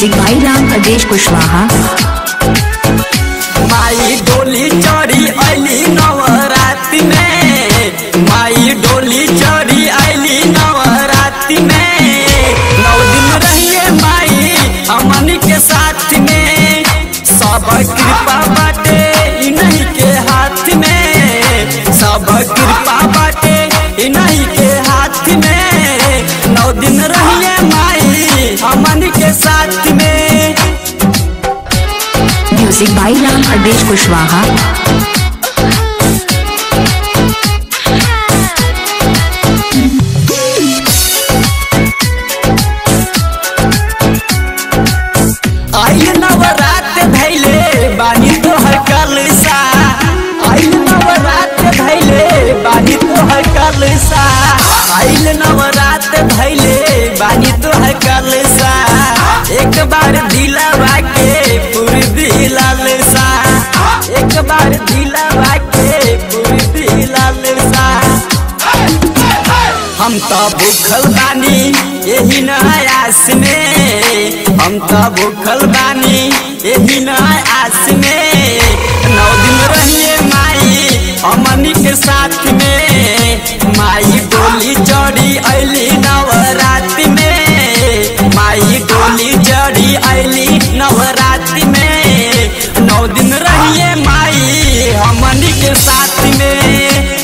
music भाई राम प्रदेश कुशवाहा माई डोली चढ़ी अली नवरात्रि में माई डोली चढ़ी अली नवरात्रि में नौ दिन रहिए माई हमन के साथ में सब कृपा बाटे इन्हीं के हाथ में सब कृपा बाटे इन्हीं के हाथ में नौ दिन रहिए माई हमन के साथ में म्यूजिक भाई राम प्रदेश कुशवाहा आई नवरात भैले बानी तोहर कलसा आई नवरात भैले बानी तोहर कलसा आइल नवरात भैले बानी तोहर कलसा एक बार दिलावा के पूरी दिलालसा एक बार दिलावा के पूरी दिलालसा हम तो भूखल बानी यही न आस में हम तो भूखल बानी यही न आस में नौ दिन रहिए माई हमनी के साथ में माई डोली चढ़ी अली नवरात्रि में माई डोली चढ़ी अली नवरात्रि में नौ दिन रहिए माई हमनी के साथ में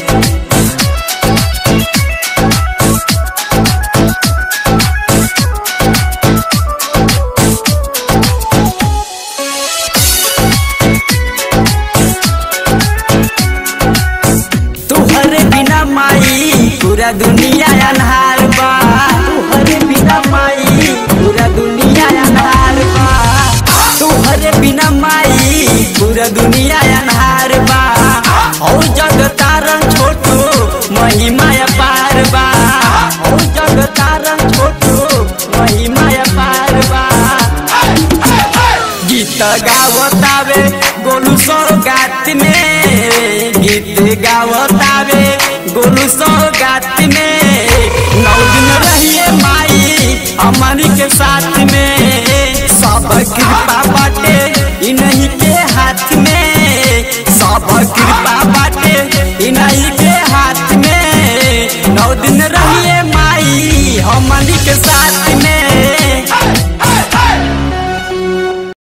तुहरे बिना माई पूरा दुनिया अन्हार बा तुहरे बिना माई पूरा दुनिया अन्हार बा तुहरे बिना माई पूरा दुनिया अन्हार बा और जग तारन छोटू महिमा पार बा और जग तारन छोटू महिमा पार बा गीत गावतावे गोलू सौगात में गीत गावतावे गोलू सौगात में नौ दिन रहिए माई हमनी के साथ में सब कृपा